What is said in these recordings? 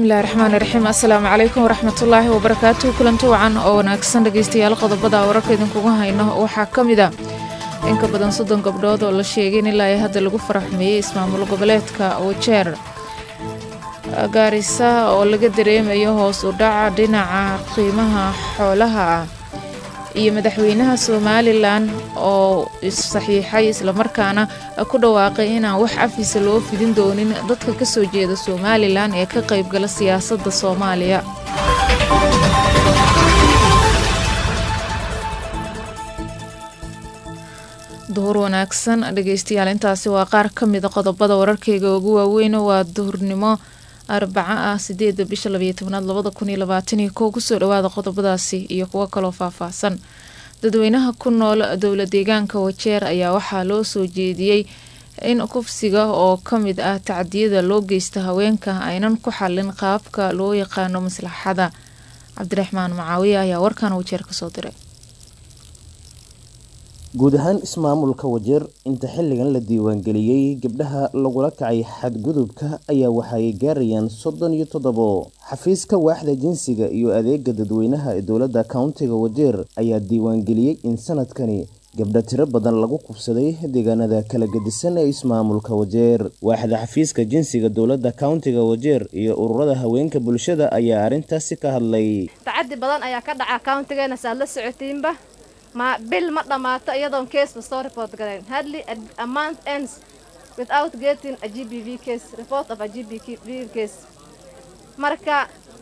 bismillahi raxmaani raxiim assalaamu calaykum waraxmatullaahi wabarakaatuhu kulanti wacan oo wanaagsan dhegeystayaal qodobada wararka idinkugu hayno waxaa ka mid a in ka badan soddon gabdhood oo la sheegay in ilaa ay hadda lagu faraxmeeyey ismaamul goboleedka wajeer gaarisa oo laga dareemayo hoos u dhaca dhinaca qiimaha xoolaha ah iyo madaxweynaha somalilan oo saxiixay islamarkaana ku dhawaaqay inaan wax cafisa loo fidin doonin dadka ka soo jeeda somalilan ee ka qaybgala siyaasadda soomaaliya duhur wanaagsan dhegeystayaal intaasi waa qaar ka mida qodobada wararkeyga ugu waaweyn waa duhurnimo arbaca ah sideeda bisha labayo tobnaad labada kun iyo labaataniyo kow kusoo dhawaada qodobadaasi iyo kuwo kaloo faahfaahsan dadweynaha ku nool dowla deegaanka wajeer ayaa waxaa loo soo jeediyey in kufsiga oo ka mid ah tacdiyada loo geysta haweenka aynan ku xalin qaabka loo yaqaano maslaxada cabdiraxmaan macaawiye ayaa warkan wajeer kasoo diray guud ahaan ismaamulka wajeer inta xilligan la diiwaangeliyey gabdhaha lagula kacay xadgudubka ayaa waxaay gaarayaan soddon iyo toddobo xafiiska waaxda jinsiga iyo adeega dadweynaha ee dowladda countiga wajeer ayaa diiwaangeliyey in sanadkani gabdha tiro badan lagu kubsaday deegaanada kala gedisan ee ismaamulka wajeer waaxda xafiiska jinsiga dowladda countiga wajeer iyo ururada haweenka bulshada ayaa arrintaasi ka hadlay tacadi badan ayaa ka dhaca countigeena saad la socotiinba ma bil ma dhammaato iyadoon caseba soo report garayn hadly a month ends without getting a g b v case report of a g b v case marka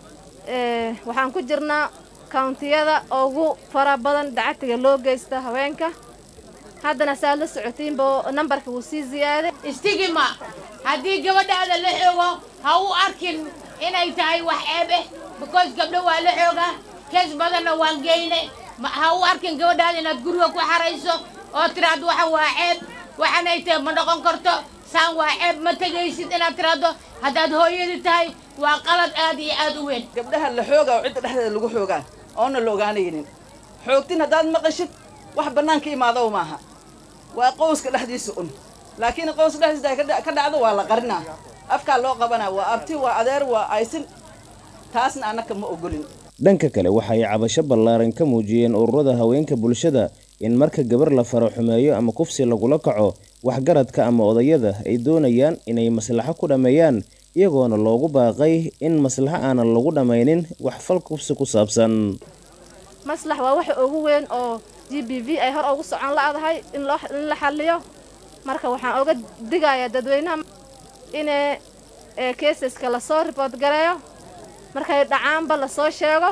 waxaan ku jirnaa countiyada ugu fara badan dacatiga loo geysta haweenka haddana saad la socotiinba nambarka wuu sii ziyaaday istigima haddii gabadhaada la xoogo ha u arkin inay tahay wax ceeb eh because gabdho waa la xoogaa kees badanna waan geyne ha u arkin gabadhaada inaad guriga ku xarayso oo tiraahdo waxan waa ceeb waxanay tahay ma noqon karto saan waa ceeb ma tegaysid inaad tiraahdo haddaad hooyadii tahay waa qalad aad iyo aad u weyn gabdhaha la xoogaa oo cidda dhexdeeda lagu xoogaa oona la ogaanaynin xoogtin haddaad maqashid wax bannaanka imaadow maaha waa qowska dhexdiisa un laakiin qowska dhexdiisa ay ka dhacdo waa la qarinaa afkaa loo qabanaa waa abti waa adeer waa aysin taasna annaka ma ogolin dhanka kale waxaay cabasho ballaaran ka muujiyeen ururada haweenka bulshada in marka gabar la faro xumeeyo ama kufsi lagula kaco waxgaradka ama odayada ay doonayaan inay maslaxo ku dhammeeyaan iyagoona loogu baaqay in maslaxo aanan lagu dhammaynin wax fal kufsi ku saabsan maslax waa waxa ugu weyn oo g b v ay hor ugu socon la'dahay in la xalliyo marka waxaan oga digayaa dadweynaha inay keesaska lasoo riboort gareeyo markay dhacaanba lasoo sheego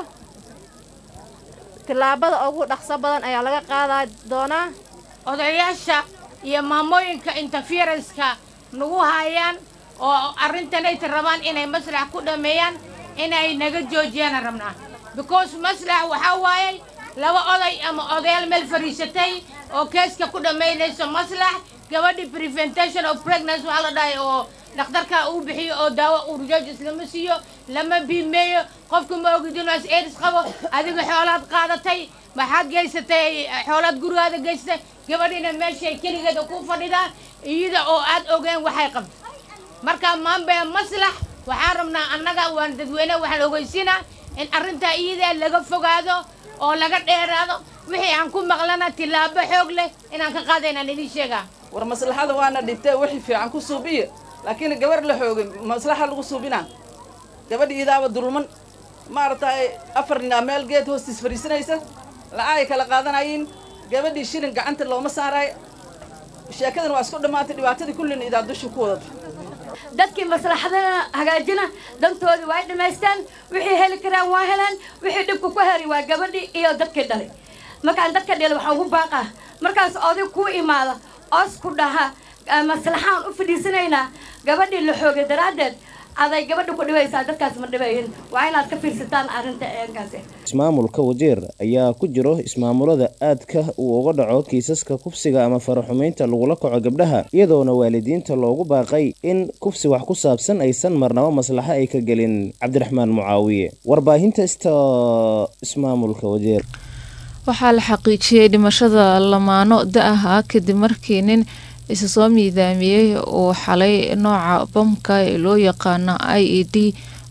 tillaabada ugu dhaqso badan ayaa laga qaadaa doonaa odayaasha iyo maamooyinka interferenska nagu haayaan oo arrintanayta rabaan inay maslax ku dhammeeyaan inay naga joojiyaan rabnaa because maslax waxaa waayay laba oday ama odayaal meel fadhiisatay oo keeska ku dhammaynayso maslax gabadhii preventation of pregnancy waxaa la dhahay oo dhakhtarka uu bixiyo oo daawo urjoojis lama siiyo lama biimeeyo qofka ma ogid inuu as aids qabo adiga xoolaad qaadatay maxaad geysatay xoolaad gurigaada geysatay gabadhiina meeshay keligeeda ku fadhidaa iyada oo aad ogeen waxay qabto marka maanbee maslax waxaan rabnaa annaga waan dadweyne waxaan ogeysiinaa in arrintaa iyada laga fogaado oo laga dheeraado wixii aan ku maqlana tillaabo xoog leh inaan ka qaadaynaan idiin sheegaa war maslaxada waana dhibtee wixii fiican ku suubiya laakiin gabar la xoogay maslaxa lagu suubinaa gabadha iidaaba dulman maaragtay afar ninaa meel geed hoostiis fadhiisanaysa lacagay kala qaadanayiin gabadhii shilin gacanta looma saaraay sheekadan waa isku dhammaatay dhibaatadii kullina idaa dusha ku wadata dadkii maslaxadana hagaajina dantoodii waa dhammaystaan wixii heli karaan waa helaan wixii dhibka ku heri waa gabadhii iyo dadkii dhalay markaan dadka dhalay waxaan ugu baaqaa markaas oday kuu imaada oos ku dhaha maslaxaan u fadhiisanaynaa gabadhii la xoogay daraaddeed aday gabadha ku dhibaysaa dadkaas ma dhibayin waa inaad ka fiirsataan arrinta eenkaasi ismaamulka wajeer ayaa ku jiro ismaamulada aadka uu uga dhaco kiisaska kufsiga ama faraxumaynta lagula kaco gabdhaha iyadoona waalidiinta loogu baaqay in kufsi wax ku saabsan aysan marnabo maslaxo ay ka gelin cabdiraxmaan mucaawiye warbaahinta ista ismaamulka wajeer waxaa la xaqiijiyey dhimashada lamaano da-ah ah kadib markii nin isa soo miidaamiyey uu xalay nooca bamka ee loo yaqaano i e d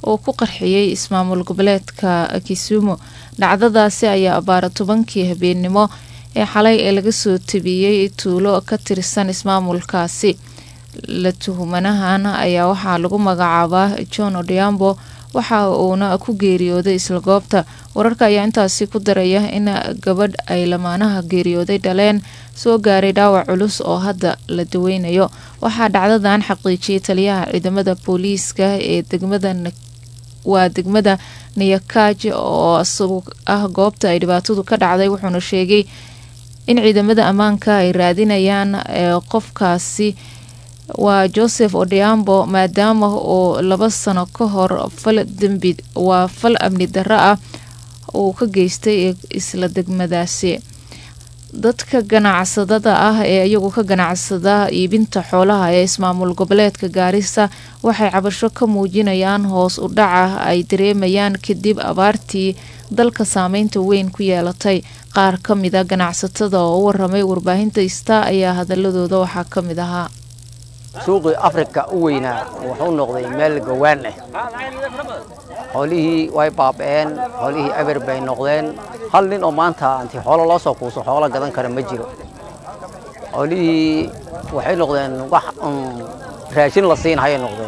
oo ku qarxiyey ismaamul goboleedka kisumu dhacdadaasi ayaa abaara tobankii habeennimo ee xalay ee laga soo tabiyey tuulo ka tirsan ismaamulkaasi la tuhumanahan ayaa waxaa lagu magacaabaa john odiambo waxa uuna ku geeriyooday isla goobta wararka ayaa intaasi ku daraya in gabadh ay lamaanaha geeriyooday dhaleen soo gaaray dhaawac culus oo hadda la daweynayo waxaa dhacdadan xaqiijiyay taliyaha ciidamada booliiska ee degmada waa degmada niyakaaj oo isagu ah goobta ay dhibaatadu ka dhacday wuxuuna sheegay in ciidamada ammaanka ay raadinayaan qofkaasi waa joseph odiambo maadaama oo laba sano ka hor fal dembi waa fal amni darro ah uu ka geystay isla degmadaasi dadka ganacsadada ah ee iyagu ka ganacsada iibinta xoolaha ee ismaamul goboleedka gaarisa waxay cabasho ka muujinayaan hoos u dhaca ay dareemayaan kadib abaartii dalka saameynta weyn ku yeelatay qaar ka mida ganacsatada oo u waramay warbaahinta ista ayaa hadaladooda waxaa ka mid ahaa suuqii afrika u weynaa wuxuu noqday meel gawaan ah xoolihii way baaba'een xoolihii eber bay noqdeen hal nin oo maanta intii xoolo loo soo kuuso xoolo gadan kara ma jiro xoolihii waxay noqdeen wax raashin la siinhayay noqdeen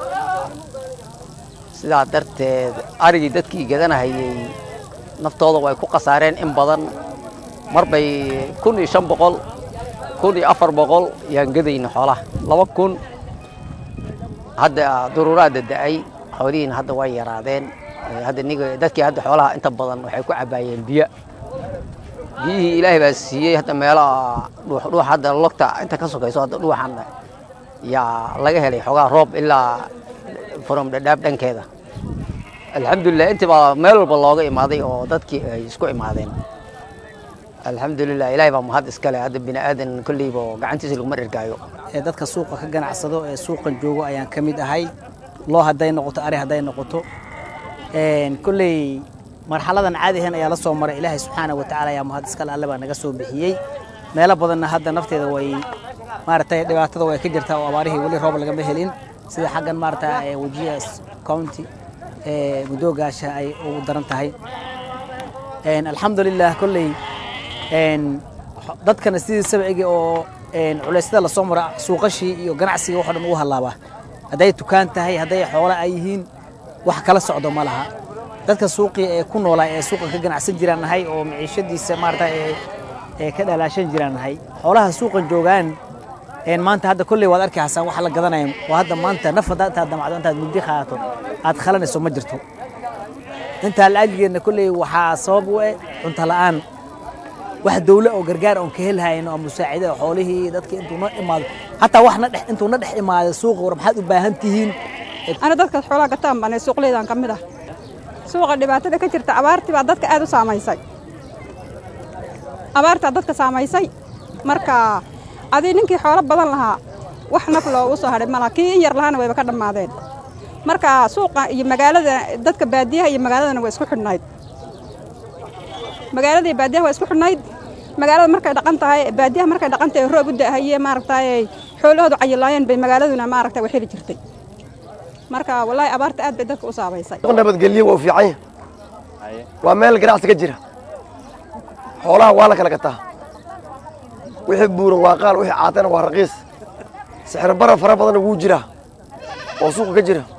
sidaa darteed arigii dadkii gadanahayey naftooda way ku khasaareen in badan mar bay kun iyo shan boqol kun iyo afar boqol yaan gadayna xoolaha laba kun hadda duruuraa dada'ay xoolihiina hadda way yaraadeen hadda niga dadkii hadda xoolaha inta badan waxay ku cabaayeen biyo biyihii ilaahay baa siiyey hadda meelaha dhuux hadda logta inta ka sokayso hadda dhuuxan yaa laga helay xoogaa roob ilaa from dhadhaab dhankeeda alxamdulilah intii baa meel walba looga imaaday oo dadkii ay isku imaadeen alxamdulilah ilaahay baa mahad iskale hadda bini aadan kolleyba gacantiisa laguma dhergaayo ee dadka suuqa ka ganacsado ee suuqan joogo ayaan ka mid ahay loo hadday noqoto ari hadday noqoto kolley marxaladan caadi ahayn ayaa la soo maray ilaahay subxaana wa tacaala ayaa mahad iskale alle baa naga soo bixiyey meelo badanna hadda nafteeda way maaragtay dhibaatada way ka jirtaa oo abaarihii weli roob lagama helin sida xaggan maaragta wajiya county mudoogaasha ay ugu daran tahay alxamdulilah kolley dadkana sidii sabcigii oo culeysyada lasoo mara suuqashii iyo ganacsiga waxo dhan ugu hallaabaa hadday tukaan tahay hadday xoolo ay yihiin wax kala socdo ma laha dadka suuqii ee ku noolaa ee suuqan ka ganacsan jiraan nahay oo maciishadiisa maarata ee ka dhalaashan jiraan nahay xoolaha suuqan joogaan maanta hadda kolley waad arki hasaan waxa la gadanaya oo hadda maanta naf haddaa intaad damacdo intaad mugdi qaadato aad khalanayso ma jirto intaa la'ajigeedna kolley waxaa sabab u eh cunto la'aan wax dawle oo gargaar oon ka helhayno oo musaacida xoolihii dadka intuu na imaado hataa wax na dhex intuu na dhex imaado suuqa war maxaad u baahan tihiin ana dadka xoolaha gataan baan suuqleydan ka mid ah suuqa dhibaatada ka jirta abaartii baa dadka aad u saamaysay abaartaa dadka saamaysay marka adii ninkii xoolo badan lahaa wax naf loogu soo hadhay malaha kii in yar lahaana wayba ka dhammaadeen marka suuqa iyo magaalada dadka baadiyaha iyo magaaladana way isku xidhnayd magaalada iyo baadiyaha waa isku xidhnayd magaalada markay dhaqan tahay baadiyaha markay dhaqan tahay roob u da'ahaye maaragtay xoolahoodu cayilaayeen bay magaaladuna maaragtay way heli jirtay marka wallaahi abaarta aad bay dadka u saabaysay nabadgelyo waa u fiican yahay waa meel ganacsi ka jira xoolaha waa la kala gataa wixii buuran waa qaal wixii caatana waa raqiis sixir bara fara badanna wuu jiraa oo suuqa ka jira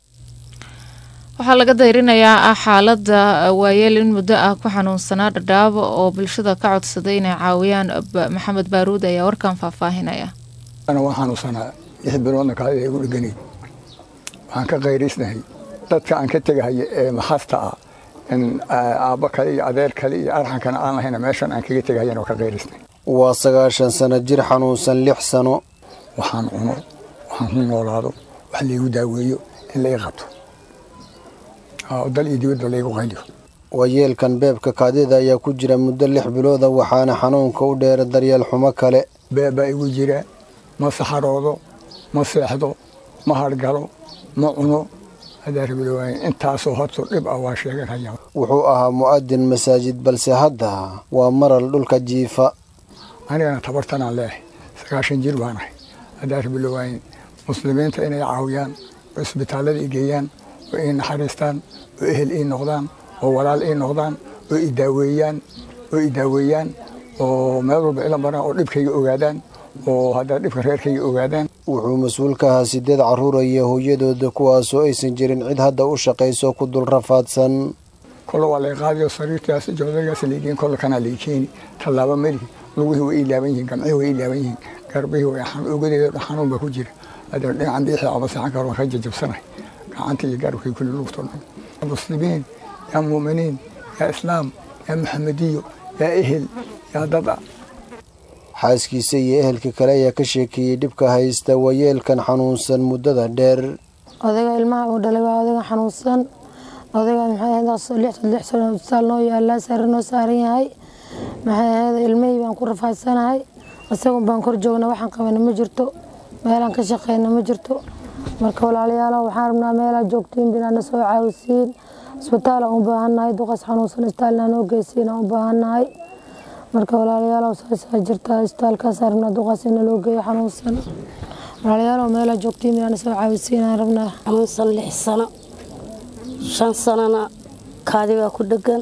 waxaa laga dayrinayaa xaalada waayeel in muddo ah ku xanuunsanaa dhadhaab oo bulshada ka codsaday inay caawiyaan maxamed baaruud ayaa warkan faahfaahinaya waa xanuunsanaa lix biloodna kaadi igu dheganayd waxaan ka qayraysnahay dadka aan ka tegahaya ee maxasta ah in aabbo kale iyo adeer kale iyo arxankana aan lahayna meeshan aan kaga tegahayan oo ka qayraysnahay waa sagaashan sano jir xanuunsan lix sano waxaan cuno waxaan ku noolaado wax laygu daaweeyo in la ii qabto dal iyo dibadba laygu qayliyo waayeelkan beebka kaadida ayaa ku jira muddo lix bilooda waxaana xanuunka u dheera daryeel xumo kale beebbaa igu jira ma saxaroodo ma seexdo ma hargalo ma cuno hadaarbilowaaye intaasoo hortu dhib ah waa sheeganhaya wuxuu ahaa mu'adin masaajid balse hadda waa maral dhulka jiifa anigana tabartanaan leehay sagaashan jir baan ahay hadaarbilowaaye muslimiinta inay caawiyaan oo isbitaallada i geeyaan oo ii naxariistaan oo ehel ii noqdaan oo walaal ii noqdaan oo i daaweeyaan oo i daaweeyaan oo meel walba ila maraan oo dhibkayga ogaadaan oo haddana dhibka reerkayga ogaadaan wuxuu mas-uul ka ahaa sideed carruuraya hooyadooda kuwaasoo aysan jirin cid hadda u shaqayso ku dul rafaadsan kolle waa lay qaadayo sariirtaas joodarigaas laygeen kolle kanaa lay keeni tallaabo melihi lugihii way ii laaban yihiin gamcihii way ii laaban yihiin garbihii way ogadeeda dhan xanuun baa ku jira haddana dhinacan biixii ama saxan karo waan ka jajabsanahay gacanta iyo garbkii kulli lugtoo dhan muslimiin yaa muuminiin yaa islaam yaa maxamediyo yaa ehel yaa dada xaaskiisa iyo ehelka kale ayaa ka sheekeeyey dhibka haysta waayeelkan xanuunsan muddada dheer odayga ilmaha uu dhalay waa odayga xanuunsan odayga maxay ahayd lix sano isbitaal noo yaalaa sare noo saaran yahay maxay ahayd ilmihii baan ku rafaadsanahay isagun baan kor joogna waxaan qabana ma jirto meelaan ka shaqeyna ma jirto marka walaalayaalo waxaan rabnaa meelaa joogtiin binaana soo caawisiin isbitaalaan u baahannahay duqas xanuunsan isbitaalna noo geysiin aan u baahannahay marka walaalayaalow saasaa jirtaa isbitaalkaasaan rabnaa duqaas ina loo geeyo xanuunsan walaalayaalow meelaa joogtiin binaana soo caawisiin aan rabnaa xanuunsan lix sano shan sanona kaadi baa ku dhegan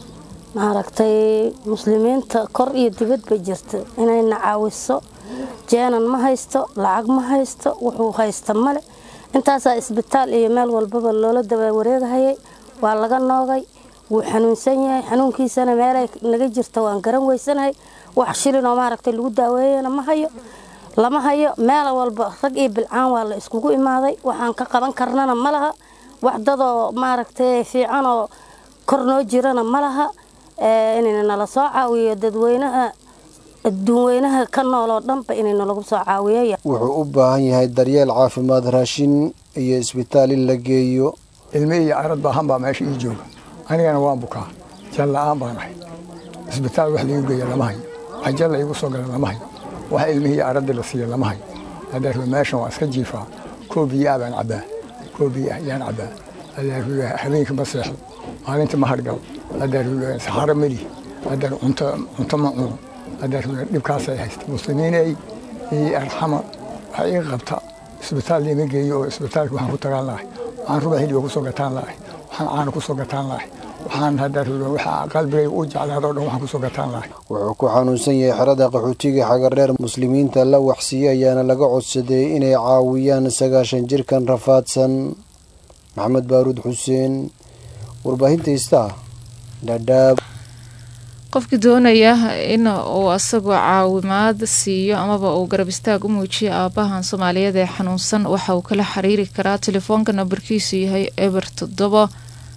maaragtay muslimiinta kor iyo dibad bay jirta inayna caawiso jeenan ma haysto lacag ma haysto wuxuu haysta male intaasaa isbitaal iyo meel walbaba loola daba wareegahayay waa laga noogay wuu xanuunsan yahay xanuunkiisana meelay naga jirta waan garan weysanahay wax shilinoo maaragtay lagu daaweeyana ma hayo lama hayo meel walba rag iyo bilcaan waa la iskugu imaaday waxaan ka qaban karnana ma laha wax dadoo maaragtay fiicanoo kor noo jirana ma laha inayna nala soo caawiyo dadweynaha adduunweynaha ka nooloo dhanba inayna lagu soo caawiyo wuxuu u baahan yahay daryeel caafimaad raashin iyo isbitaal in la geeyo ilme iyo arad baahan baa meesha ii jooga anigana waan bukaa jal la-aan baan ahay isbitaal wax laigu geeya lama hayo ajal la igu soo gala lama hayo wax ilmihii araddii la siiya lama hayo haddaaruwe meeshan waa iska jiifaa koo biyaa baan cabbaa koo biya ayaan cabbaa haddaaruwe habeenkii ma seexdo maalintii ma hargal haddaaruwe saxaro melihi haddaaru cunto cunto ma cuno haddaaruwe dhibkaasay haysta muslimiinay ii arxama waxa ii qabta isbitaal liima geeyo oo isbitaalka waxaan ku tagaan lahay waxaan ruba hilibga ku soo gataan lahay waxaan caana ku soo gataan lahay waxaan haddaaruwe waxa qalbigayga u jeclaado o dhan waxaan ku soo gataan lahay wuxuu ku xanuunsan yahay xerada qaxootiga xagardheer muslimiinta la waxsiiye ayaana laga codsaday inay caawiyaan sagaashan jirkan rafaadsan maxamed baaruud xuseen warbaahinta istaa dhadhaab qofkii doonaya in uu asagoo caawimaad siiyo amaba uu garab istaag u muujiyo aabahan soomaaliyeed ee xanuunsan waxa uu kala xiriiri karaa telefoonka nambarkiisu yahay eber toddobo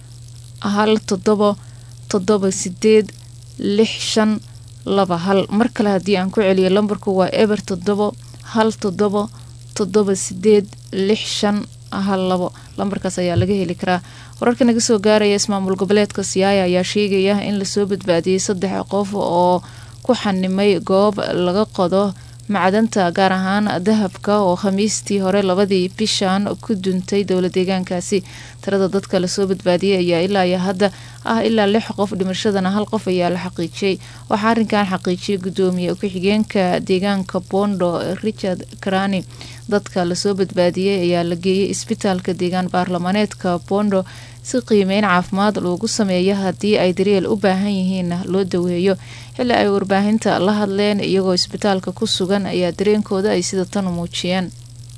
hal toddobo toddoba sideed lix shan laba hal mar kale haddii aan ku celiyo lambarku waa eber toddobo hal toddobo toddoba sideed lix shan hal labo lambarkaas ayaa laga heli karaa wararka naga soo gaaraya ismaamul goboleedka siyaaya ayaa sheegaya in lasoo badbaadiyey saddex qof oo ku xanimay goob laga qodo macdanta gaar ahaan dahabka oo khamiistii hore labadii bishan ku duntay dowla deegaankaasi tirada dadka lasoo badbaadiyey ayaa ilaa iyo hadda ah ilaa lix qof dhimashadana hal qof ayaa la xaqiijiyey waxaa arrinkan xaqiijiyay gudoomiye ku-xigeenka deegaanka bondo richard karani dadka lasoo badbaadiyey ayaa la geeyey isbitaalka deegaan baarlamaneedka bondo si qiimeyn caafimaad loogu sameeyo haddii ay daryeel u baahan yihiinna loo daweeyo xilli ay warbaahinta la hadleen iyagoo isbitaalka ku sugan ayaa dareenkooda ay sida tan u muujiyeen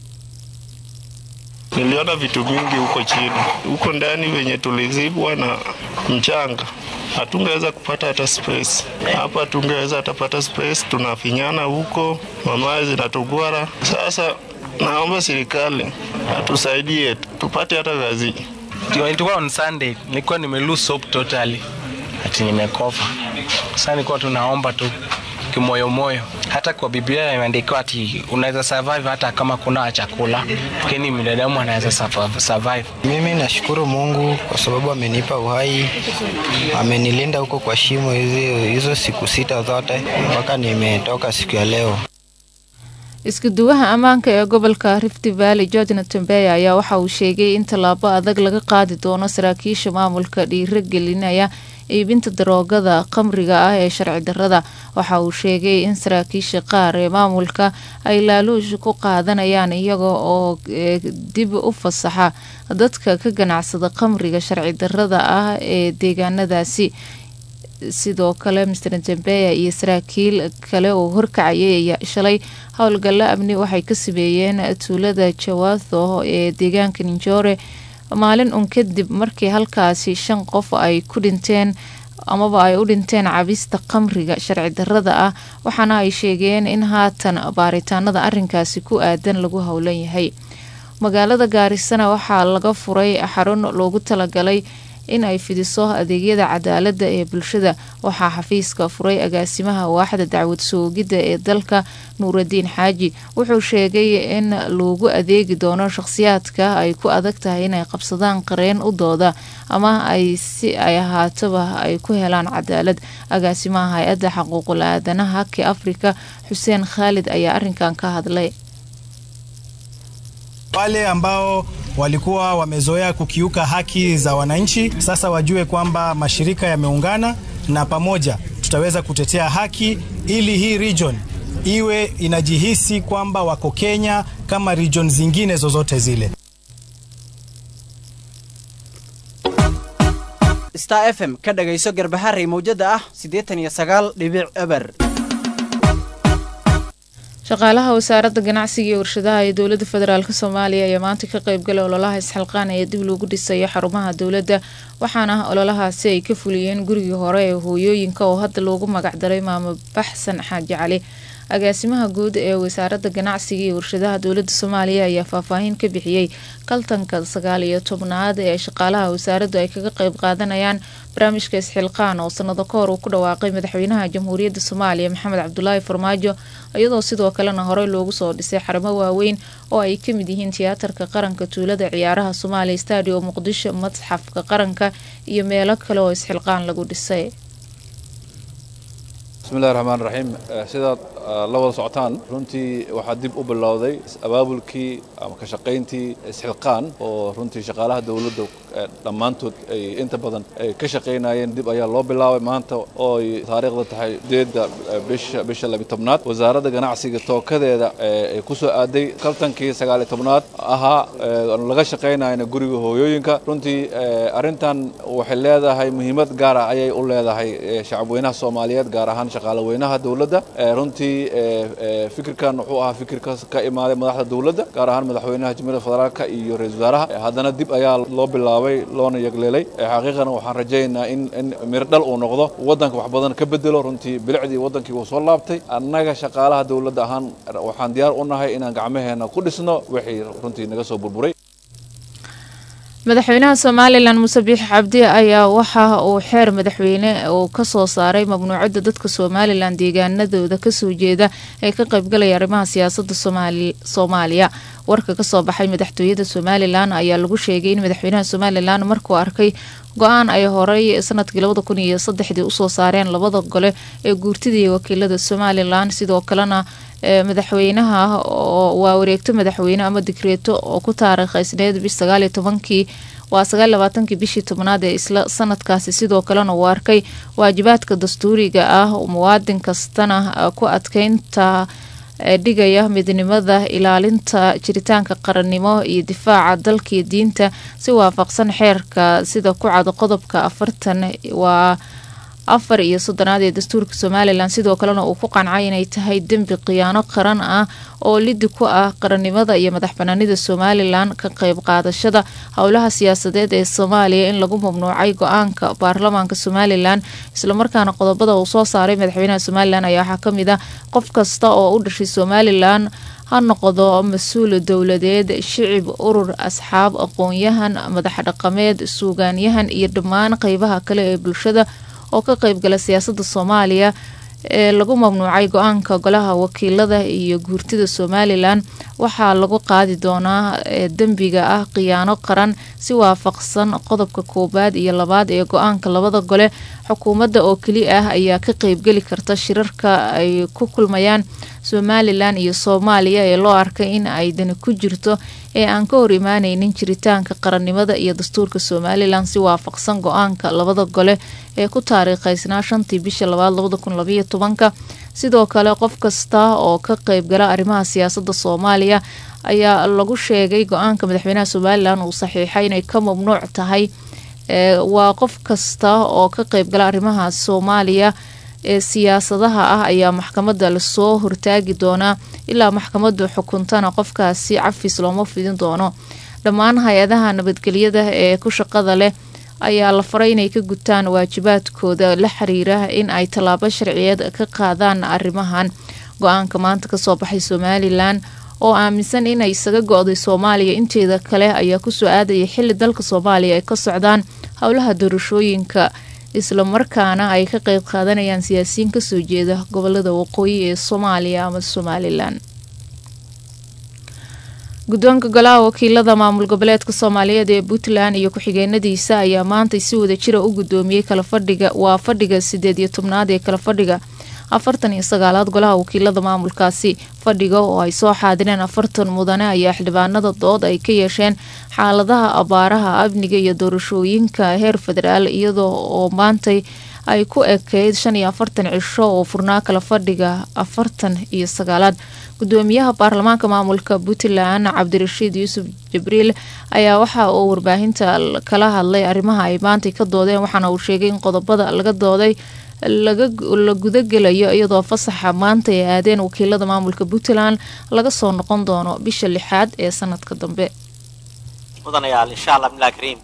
Niliona vitu mingi huko chini, huko ndani wenye tulizibwa na mchanga, hatungeweza kupata hata space. Hapa tungeweza hatapata space, tunafinyana huko, mamaye zinatugwara. Sasa naomba serikali atusaidie tupate hata kazi. Ilikuwa on Sunday, nilikuwa nime lose hope totally, ati nimekofa. Sasa nilikuwa tunaomba tu kimoyomoyo. Hata kwa Biblia imeandikwa ati unaweza survive hata kama kuna chakula, lakini binadamu anaweza survive. Mimi nashukuru Mungu kwa sababu amenipa uhai, amenilinda huko kwa shimo hizi hizo siku sita zote mpaka nimetoka siku ya leo. iskuduwaha ammaanka ee gobolka rift valley georgina tombeya ayaa waxa uu sheegay in tallaabo adag laga qaadi doono saraakiisha maamulka dhiiro gelinaya iibinta daroogada khamriga ah ee sharci darrada waxa uu sheegay in saraakiisha qaar ee maamulka ay laaluush ku qaadanayaan iyaga oo dib u fasaxa dadka ka ganacsada khamriga sharci darrada ah ee deegaanadaasi sidoo kale master jambeya iyo saraakiil kale oo horkacayay ayaa shalay howlgallo amni waxay ka sameeyeen tuulada jawaatho ee deegaanka ninjoore maalin un kadib markii halkaasi shan qof ay ku dhinteen amaba ay u dhinteen cabista khamriga sharci darrada ah waxaana ay sheegeen in haatan baaritaanada arinkaasi ku aadan lagu howlan yahay magaalada gaarisana waxaa laga furay xarun loogu talagalay in ay fidiso adeegyada cadaaladda ee bulshada waxaa xafiiska furay agaasimaha waaxda dacwad soogidda ee dalka nuuradiin xaaji wuxuu sheegay in loogu adeegi doono shaqhsiyaadka ay ku adag tahay inay qabsadaan qareen u dooda ama ay si ay ahaataba ay ku helaan cadaalad agaasimaha hay-adda xaquuqul aadanaha ke afrika xuseen khaalid ayaa arinkan ka hadlay wale ambao walikuwa wamezoea kukiuka haki za wananchi, sasa wajue kwamba mashirika yameungana na pamoja tutaweza kutetea haki ili hii region iwe inajihisi kwamba wako Kenya kama region zingine zozote zile. star f m ka dhagayso garbaharey mawjada ah siddeetan iyo sagaal dhibic eber shaqaalaha wasaaradda ganacsiga iyo warshadaha ee dowladda federaalk soomaaliya ayaa maanta ka qeybgalay ololaha isxilqaan ee dib loogu dhisayo xarumaha dowladda waxaana ololahaasi ay ka fuliyeen gurigii hore ee hooyooyinka oo hadda loogu magacdaray maamo baxsan xaaji cali agaasimaha guud ee wasaaradda ganacsiga iyo warshadaha dowladda soomaaliya ayaa faahfaahin ka bixiyey kaltanka sagaal iyo tobnaad ee shaqaalaha wasaaraddu ay kaga qeyb qaadanayaan barnaamijka isxilqaan oo sanado ka hor uu ku dhawaaqay madaxweynaha jamhuuriyadda soomaaliya maxamed cabdulaahi farmaajo iyadoo sidoo kalena horey loogu soo dhisay xarumo waaweyn oo ay ka mid yihiin tiyaatarka qaranka tuulada ciyaaraha soomaaliya stadium muqdisho madxafka qaranka iyo meelo kale oo isxilqaan lagu dhisay bismillahi raxmaan raxiim sidaad la wada socotaan runtii waxaa dib u bilowday abaabulkii ama ka shaqayntii isxilqaan oo runtii shaqaalaha dowladda dhammaantood ay inta badan ay ka shaqaynayeen dib ayaa loo bilaabay maanta oo ay taariikhda tahay sideedda bisha bisha labi tobnaad wasaaradda ganacsiga tookadeeda ay ku soo aaday kaltankii sagaali tobnaad ahaa laga shaqaynayana guriga hooyooyinka runtii arrintan waxay leedahay muhiimad gaara ayay u leedahay shacabweynaha soomaaliyeed gaar ahaan shaqaalaweynaha dowladda runtii fikirkan wuxuu ahaa fikir ka imaaday madaxda dowladda gaar ahaan madaxweynaha jamhuuriyadda federaalka iyo ra-iisul wasaaraha haddana dib ayaa loo bilaabay loona yegleelay xaqiiqana waxaan rajaynaynaa in in mirdhal uu noqdo waddanka wax badan ka bedelo runtii bilicdii waddankii wuu soo laabtay annaga shaqaalaha dowladda ahaan waxaan diyaar u nahay inaan gacmaheena ku dhisno wixii runtii naga soo burburay madaxweynaha somalilan muuse biix cabdi ayaa waxa uu xeer madaxweyne uu kasoo saaray mamnuucada dadka somalilan deegaanadooda kasoo jeeda ee ka qeybgalaya arrimaha siyaasada soomaaliya warka kasoo baxay madaxtooyada somalilan ayaa lagu sheegay in madaxweynaha somalilan markuu arkay go-aan ay horey sanadkii labada kun iyo saddexdii usoo saareen labada gole ee guurtida iyo wakiilada somalilan sidoo kalena madaxweynaha waa wareegto madaxweyne ama digreeto oo ku taariikhaysneed bish sagaaliyo tobankii waa sagaal labaatankii bishii tobnaad ee isla sanadkaasi sidoo kalena uu arkay waajibaadka dastuuriga ah muwaadin kastana ku adkeynta dhigaya midnimada ilaalinta jiritaanka qarannimo iyo difaaca dalkaiyo diinta si waafaqsan xeerka sida ku cad qodobka afartan waa afar iyo soddonaad ee dastuurka somalilan sidoo kalena uu ku qancay inay tahay dembi khiyaano qaran ah oo lidi ku ah qarannimada iyo madax banaanida somalilan ka qeyb qaadashada howlaha siyaasadeed ee soomaaliya in lagu mamnuucay go-aanka baarlamaanka somalilan islamarkaana qodobada uu soo saaray madaxweynaha somalilan ayaa waxaa kamid ah qof kasta oo u dhashay somalilan ha noqdo mas-uul dowladeed shicib urur asxaab aqoon-yahan madax dhaqameed suugaanyahan iyo dhammaan qeybaha kale ee bulshada oo ka qeybgala siyaasada soomaaliya ee lagu mamnuucay go-aanka golaha wakiilada iyo guurtida somalilan waxaa lagu qaadi doonaa dembiga ah khiyaano qaran si waafaqsan qodobka koowaad iyo labaad ee go-aanka labada gole xukuumadda oo keli ah ayaa ka qeybgeli karta shirarka ay ku kulmayaan somalilan iyo soomaaliya ee loo arkay in ay dani ku jirto ee aan ka hor imaaneynin jiritaanka qarannimada iyo dastuurka somalilan si waafaqsan go-aanka labada gole ee ku taariikheysnaa shantii bisha labaad labada kun labaiyo tobanka sidoo kale qof kasta oo ka qeybgala arrimaha siyaasadda soomaaliya ayaa lagu sheegay go-aanka madaxweynaha somalilan uu saxiixay inay ka mamnuuc tahay waa qof kasta oo ka qeybgala arrimaha soomaaliya ee siyaasadaha ah ayaa maxkamadda lasoo hortaagi doonaa ilaa maxkamaddu xukuntana qofkaasi cafis looma fidin doono dhammaan hay-adaha nabadgelyada ee ku shaqada leh ayaa la faray inay ka gutaan waajibaadkooda la xiriira in ay tallaabo sharciyeed ka qaadaan arrimahan go-aanka maanta kasoo baxay somalilan oo aaminsan inay isaga go-day soomaaliya inteeda kale ayaa kusoo aadaya xili dalka soomaaliya ay ka socdaan howlaha doorashooyinka islamarkaana ay ka qeyb qaadanayaan siyaasiyiin kasoo jeeda gobolada waqooyi ee soomaaliya ama somalilan guddoonka golaha wakiilada maamul goboleedka soomaaliyeed ee puntland iyo ku-xigeenadiisa ayaa maantay si wada jira u guddoomiyey kala fadhiga waa fadhiga sideed iyo tobnaad ee kala fadhiga afartan iyo sagaalaad golaha wakiilada maamulkaasi fadhiga oo ay soo xaadireen afartan mudane ayaa xildhibaanada dood ay ka yeesheen xaaladaha abaaraha amniga iyo doorashooyinka heer federaal iyadoo oo maantay ay ku ekeyd shan iyo afartan cisho oo furnaa kala fadhiga afartan iyo sagaalaad gudoomiyaha baarlamaanka maamulka puntland cabdirashiid yuusuf jibriil ayaa waxa uu warbaahinta kala hadlay arrimaha ay maantay ka doodeen waxaana uu sheegay in qodobada laga dooday la gudagelayo iyadoo fasaxa maanta ay aadeen wakiilada maamulka puntland laga soo noqon doono bisha lixaad ee sanadka dambe mudanayaal insha allah billah kariim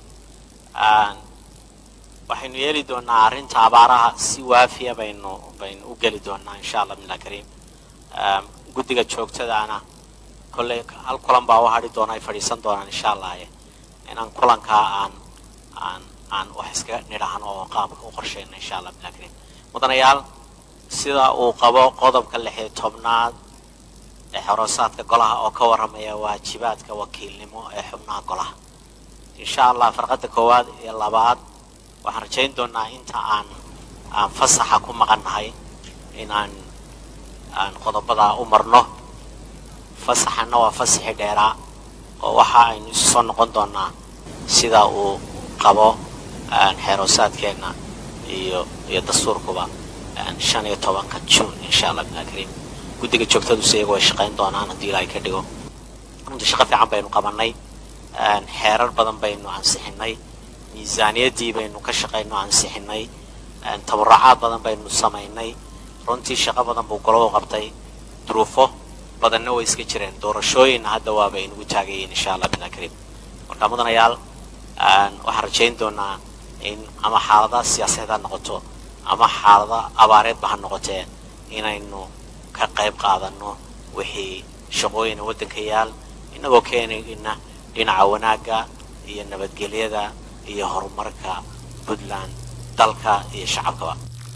waxaynu yeeli doonaa arrinta abaaraha si waafiya baynu baynu u geli doonaa insha allah billah kariim guddiga joogtadaana kolley hal kulan baa u hadhi doona ay fadhiisan doonaan insha allah inaan kulankaa aan aan aan wax iska nidhahno oo qaabka u qorsheyno insha allah billah kariim mudanayaal sida uu qabo qodobka lixiyo tobnaad ee xoroosaadka golaha oo ka warramaya waajibaadka wakiilnimo ee xubnaha golaha insha allah farqadda koowaad iyo labaad waxaan rajayn doonaa inta aan aan fasaxa ku maqannahay inaan aan qodobadaa u marno fasaxana waa fasaxi dheeraa oo waxa aynu isu soo noqon doonaa sida uu qabo xeeroosaadkeenna iyo iyo dastuurkuba shan iyo tobanka june insha allah billah kariim guddiga joogtaduse iyagu way shaqayn doonaan haddii ilaahay ka dhigo runtii shaqo fiican baynu qabanay xeerar badan baynu ansixinay miisaaniyaddii baynu ka shaqayno ansixinay tabarrucaad badan baynu samaynay runtii shaqo badan buu golobo qabtay duruufo badanna way iska jireen doorashooyinna hadda waaba inugu taagayiin insha allah billah kariim marka mudanayaal waxaan rajayn doonaa in ama xaalada siyaasadeed ha noqoto ama xaalada abaareedba ha noqotee inaynu ka qayb qaadano wixii shaqooyina waddanka yaal innagoo keenayna dhinaca wanaagga iyo nabadgelyada iyo horumarka puntland dalka iyo shacabkaba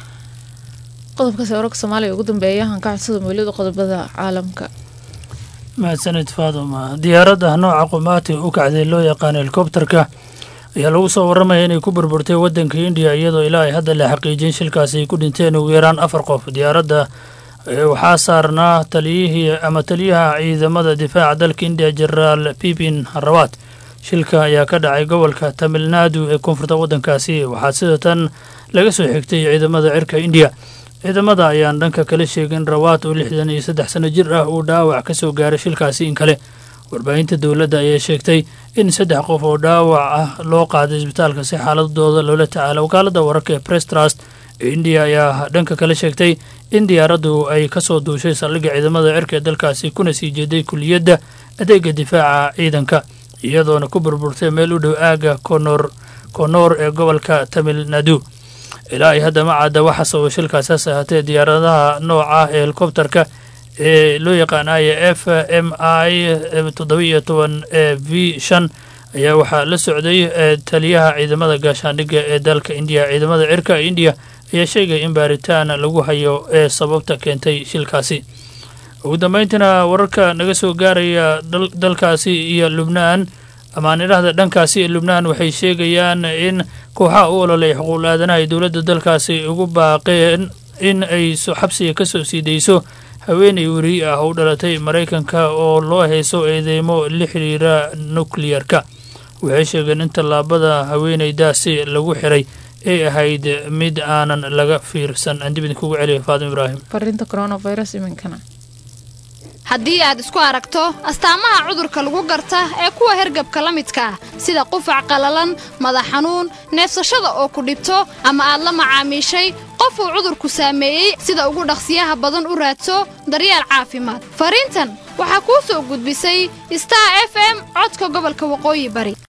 qodobkaasi wararka soomaaliya ugu dambeeya aan ka codsada mawlida qodobada caalamka mahadsanid faaduma diyaaradda nooca qumaati u kacday loo yaqaano helikobterka ayaa lagu soo warramaya inay ku burburtay waddanka indiya iyadoo ilaa ay hadda la xaqiijin shilkaasi ay ku dhinteen ugu yaraan afar qof diyaaradda waxaa saarnaa taliyihii ama taliyaha ciidamada difaaca dalka indiya jenaraal bipin harawat shilka ayaa ka dhacay gobolka tamilnaadu ee koonfurta waddankaasi waxaa sida tan laga soo xigtay ciidamada cirka indiya ciidamada ayaan dhanka kala sheegin rawaat oo lixdan iyo saddex sano jir ah uu dhaawac ka soo gaaray shilkaasi in kale warbaahinta dowladda ayaa sheegtay in saddex qof oo dhaawac ah loo qaaday isbitaalka si xaaladooda loola tacaala wakaaladda wararka ee press trust ee indiya ayaa dhanka kale sheegtay in diyaaraddu ay ka soo duushay saldhigga ciidamada cirka ee dalkaasi kuna sii jeeday kuliyadda adeega difaaca ciidanka iyadoona ku burburtay meel u dhow aagga konor konoor ee gobolka tamil nadu ilaa ay hadda ma cadda waxa sababa shilkaasi hase ahaatee diyaaradaha nooca ee helikobterka ee loo yaqaanayo f m i toddoba iyo toban e v shan ayaa waxaa la socday taliyaha ciidamada gaashaandhigga ee dalka indiya ciidamada cirka indiya ayaa sheegaya in baaritaan lagu hayo ee sababta keentay shilkaasi ugu dambeyntiina wararka naga soo gaaraya dalkaasi iyo lubnaan amaan idhahda dhankaasi ee lubnaan waxay sheegayaan in kooxaha u ololay xuquuq aadanaha ay dowladda dalkaasi ugu baaqeen in ay xabsiga ka soo sii dayso haweenay weri ah u dhalatay maraykanka oo loo hayso eedeymo la xidhiira nukliyarka waxay sheegeen in tallaabada haweenaydaasi lagu xiray ay ahayd mid aanan laga fiirsan aan dib idinkugu celiya faadim ibraahim fariinta coronavirus iminkana haddii aad isku aragto astaamaha cudurka lagu garta ee kuwa hergabka la midka ah sida qufac qallalan madax xanuun neefsashada oo ku dhibto ama aad la macaamiishay qof uu cudurku saameeyey sida ugu dhaqsiyaha badan u raadso daryeel caafimaad fariintan waxaa kuu soo gudbisay star f m codka gobolka waqooyi bari